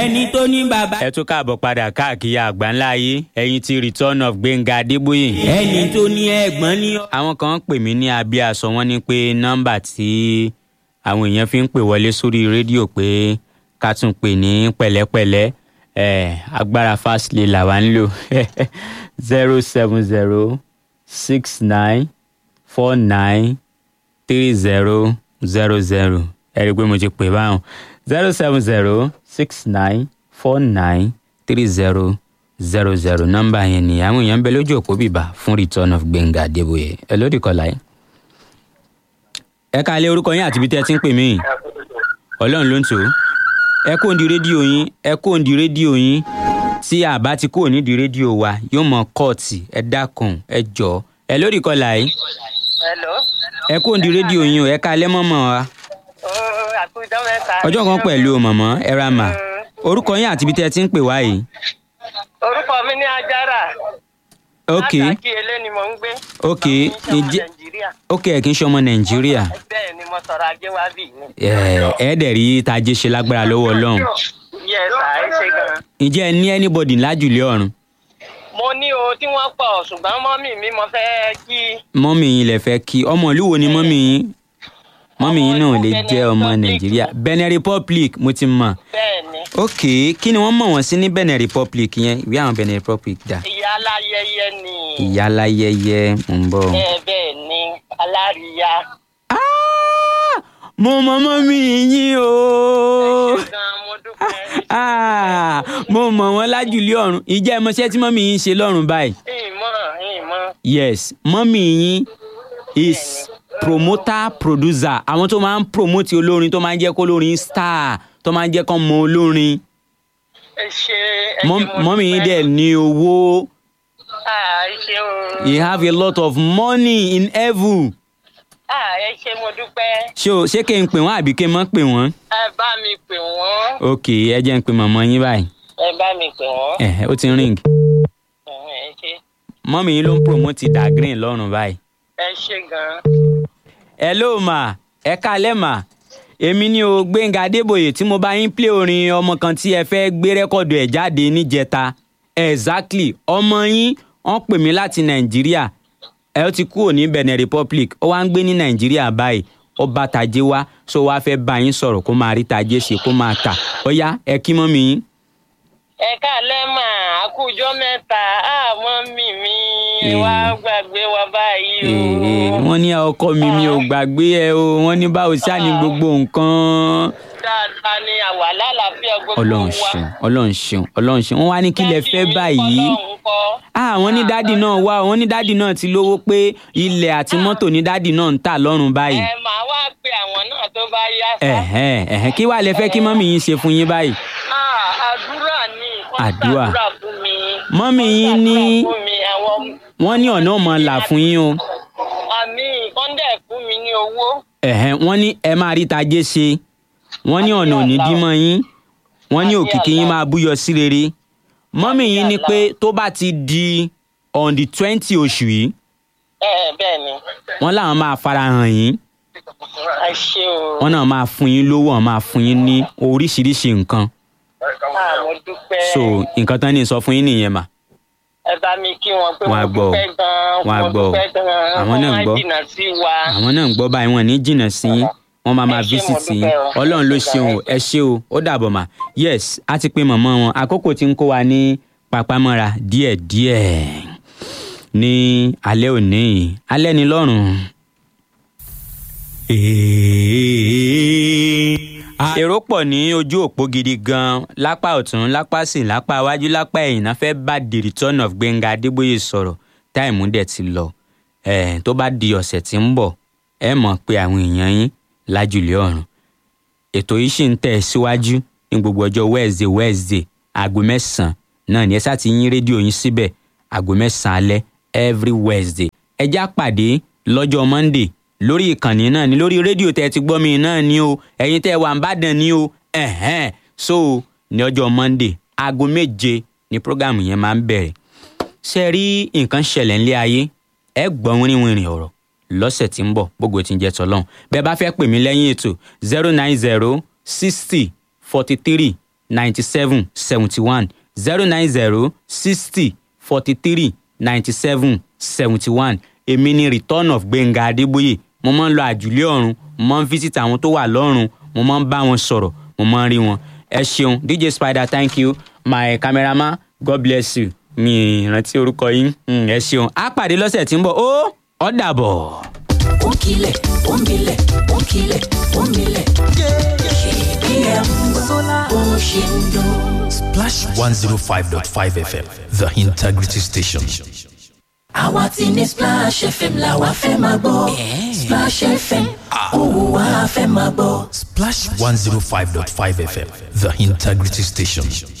ẹni tó ní bàbá. ẹ tún káàbọ̀ padà káàkiri àgbáńlá ayé ẹ̀yin ti return of Gbénga Adébóyè. ẹni tó ní ẹ̀gbọ́n ní. àwọn kan ń pè mí ní abíaṣọ wọn ní pé nọ́mbà tí àwọn èèyàn fi ń pè wọlé sórí rédíò pé ká tún pè ní pẹ̀lẹ́pẹ̀lẹ́ ẹ̀ agbára fásilẹ̀ làwa ń lò zero seven zero six nine four nine three zero zero zero ẹ rí i pé mo ti pè báwọn zero seven zero six nine four nine three zero zero zero nọ́mbà yẹn ni àwọn èèyàn ń bẹ lójú òpó bìbà fún return of Gbénga Adébóyè ẹ lódì kọlá yìí. ẹ ká lé orúkọ yín àti ibi tẹ́ ẹ ti ń pè mí ọlọ́run ló ń tò ó ẹ kó di rédíò yín ẹ kó di rédíò yín tí àbá ti kúrò nídìí rédíò wa yóò mọ kóòtù ẹ dákun ẹ jọ ẹ lódì kọlá yìí Hello. ẹ kó di rédíò yín o ẹ ká lẹ́ mọ́mọ́ wa Ó àkójọ mẹ́ta. ọjọ́ kan pẹ̀lú o mọ̀mọ́ ẹ ra mà orúkọ yín àti ibi tẹ́ ẹ ti ń pè wá yìí. Orúkọ mi ní Ajára. ok Látàkì Elé ni mò ń gbé. Ok, Ọmọ mi ń ṣe ọmọ ìjẹ́- Nàìjíríà. ok ẹ kì í ṣe ọmọ nàìjíríà Bẹ́ẹ̀ ni mo sọ̀rọ̀ ajé wá bì ní. ẹ ẹ dẹ̀ rí tajé ṣe lágbára lọ́wọ́ ọlọ́run Yes, à ẹ ṣe gan. ǹjẹ́ ẹ ní anybody lájùlé ọ̀run Mo ní o tí wọ́n pọ̀ ṣùgbọ́n mọ́mì mi mo fẹ́ kí. mọ́mì yín lè fẹ́ kí ọmọ ìlú wo ni mọ́mì yín mọ́mì yín náà lè Benin jẹ́ ọmọ Republic. nàìjíríà Benin Republic mo ti mọ̀ Bẹ́ẹ̀ ni. ok kí ni wọ́n mọ̀ wọ́n sí ní Benin Republic yẹn ìwé àwọn Benin Republic dà Ìyá aláyẹyẹ ni. ìyá aláyẹyẹ ń bọ̀. Ẹ bẹ́ẹ̀ ni aláríyá. Ah! mo mọ mọ́mì yín o. Ṣé gan mo dúpẹ́. Ah, mo mọ̀ wọ́n lájùlé ọ̀run ìjẹ́ ẹmọṣẹ́ tí mọ́mì yín ṣe lọ́run báyìí. Ìmọ̀ ìmọ̀. yes mọ́mì yín is promoter producer àwọn tó máa ń promote olórin tó máa ń jẹ́ kó olórin star tó máa ń jẹ́ kó mọ olórin Ẹ ṣe ẹ ṣe Mọ́- mo mọ́mì yín dúpẹ́. dẹ̀ ní owó Ah, ẹ ṣeun. you have a lot of money in heaven Ah, ẹ ṣe mo dúpẹ́. ṣé o ṣé kí n pè wọ́n àbí kí n mọ́ pè wọ́n. ẹ bá mi pè wọ́n. ok ẹ jẹ́ n pè mọ̀mọ́ yín báyìí ẹ bá mi pè wọ́n. ẹ̀ ó ti ń ring Ẹ̀hún, ẹ ṣe mọ́mì yín ló ń promote dagreen lọ́run báyìí. ẹ ṣe gan-an. hello ma ẹ káalẹ́ mà èmi ni o Gbénga Adébóyè tí mo bá yín play orin ọmọ kan tí ẹ fẹ́ gbé rẹ́kọ̀dù ẹ̀ jáde níjẹta exactly ọmọ yín wọ́n pè mí láti nàìjíríà ẹ ó ti kúrò ní Benin Republic ó wá ń gbé ní nàìjíríà báyìí ó bá tajé wá so wá fẹ́ bá yín sọ̀rọ̀ kó máa rí tajé ṣe kó máa tà ó yá ẹ kí mọ́ mi yín. ẹ káalẹ́ mà àkójọ mẹ́ta àmọ́ mi mi Eh. wá gbàgbé wa báyìí o. Èè, wọ́n ní ọkọ mi mi ò gbàgbé ẹ o wọ́n ní báwo ṣáà ní gbogbo nǹkan. dáadáa ni àwa lálàáfíà gbogbo wa. ọlọ́run ṣeun ọlọ́run ṣeun ọlọ́run ṣeun wọ́n wá ní kí lẹ fẹ́ báyìí. Ọlọ́run kọ́. ah wọ́n ní dádì náà wá wọ́n ní dádì náà ti lówó pé ilẹ̀ àti mọ́tò ní dádì náà ń tà lọ́rùn báyìí. ẹ máa wá pe àwọn náà tó bá yá sá. ẹ̀hẹ́n ẹ̀hẹ́n kí wàá lẹ fẹ́ kí mọ́mì yín ṣe fún yín báyìí. Ah, àdúrà ni wọ́n Àdúrà. ṣàdúrà fún mi. Mọ́mì Wọ́n yín ní- ṣàdúrà fún mi, àwọn wọ́n ní ọ̀nà ọmọ là fún yín o. àmì kọ́ńdẹ̀ fún mi ní owó. ẹ̀hẹ́n wọ́n ní ẹ máa rí tajé ṣe wọ́n ní ọ̀nà òní dímọ̀ yín wọ́n ní òkìkí yín máa búyọ sí rere. mọ́mì yín ní pé tó bá ti di on the twenty oṣù yìí ẹ bẹ́ẹ̀ ni wọ́n làwọn máa farahàn yín ẹ ṣe o. wọ́n náà máa fún yín lówó wọ́n máa fún yín ní oríṣiríṣi nǹkan. Ah, mo dúpẹ́. so nǹkan tán ní sọ fún yín nìyẹn mà. ẹ bá mi kí wọn pé Wọ́n á mo gbọ́ o. dúpẹ́ gan-an Wọ́n á mo gbọ́ o. dúpẹ́ gan-an Àwọn náà ń wọ́n gbọ́. máa jìnnà sí wa. àwọn náà ń gbọ́ báyìí wọn ní jìnnà sí yín wọ́n máa máa Ẹ ṣé, mo visit yín dúpẹ́ o. ọlọ́run ló Ẹ ṣé ṣeun o gan-an. ẹ ṣé o ó dàbọ̀ mà yes a ti pe mọ̀mọ́ wọn àkókò tí ń kó wa ní papámọ́ra díẹ̀díẹ̀ ní alẹ́ òní yìí. alẹ́ ni lọ́rùn. èrò pọ̀ ní ojú òpó gidi gan lápá ọ̀tún lápá sí lápá iwájú lápá ẹ̀yìn náà fẹ́ bá the return of Gbénga Adébóyè sọ̀rọ̀ táìmù dẹ̀ ti lọ ẹ̀ tó bá di ọ̀sẹ̀ tí ń bọ̀ ẹ mọ̀ pé àwọn èèyàn yín lájùlé ọ̀run ètò yìí sì ń tẹ̀ síwájú ní gbogbo ọjọ́ Wednesday Wednesday aago mẹ́sàn-án náà ní ẹ sá ti yín rédíò yín síbẹ̀ aago mẹ́sàn-án alẹ́ every Wednesday ẹ já pàdé lọ́jọ́ Monday lórí ìkànnì náà ní lórí rédíò tẹ́ ẹ ti gbọ́ mi náà ní o ẹ̀yin tẹ́ ẹ wà ń bàdàn ní o ẹ̀hẹ́n so ní ọjọ́ Monday aago méje ni prógámù yẹn máa ń bẹ̀rẹ̀ ṣe rí nǹkan ṣẹlẹ̀ ńlẹ̀ ayé ẹ gbọ́ wínrìnwínrìn ọ̀rọ̀ lọ́sẹ̀ tí ń bọ̀ gbogbo tí ń jẹ́ tọ́lọ́hún bẹ́ẹ̀ bá fẹ́ pè mí lẹ́yìn ètò zero nine zero sixty forty three ninety seven seventy one zero nine zero sixty forty three ninety seven seventy one èmi ni return of gbẹ̀ngà adébóyè mo máa ń lọ àjùlé ọ̀run mo máa ń visit àwọn tó wà lọ́run mo máa ń bá wọn sọ̀rọ̀ mo máa ń rí wọn ẹ ṣeun dj spider thank you my cameraman god bless you mi ìrántí orúkọ yín Mm, ẹ ṣeun á pàdé lọ́sẹ̀ tí ń bọ̀ ó ó dàbọ̀. Onkile, onkile, onkile, onkile. KPM, Oshindo. Splash 105.5 FM, the integrity station. Àwa ti ní Splash FM la wa fẹ́ máa gbọ́. Splash FM, òun wa fẹ́ máa gbọ́. Splash 105.5 FM, the integrity station.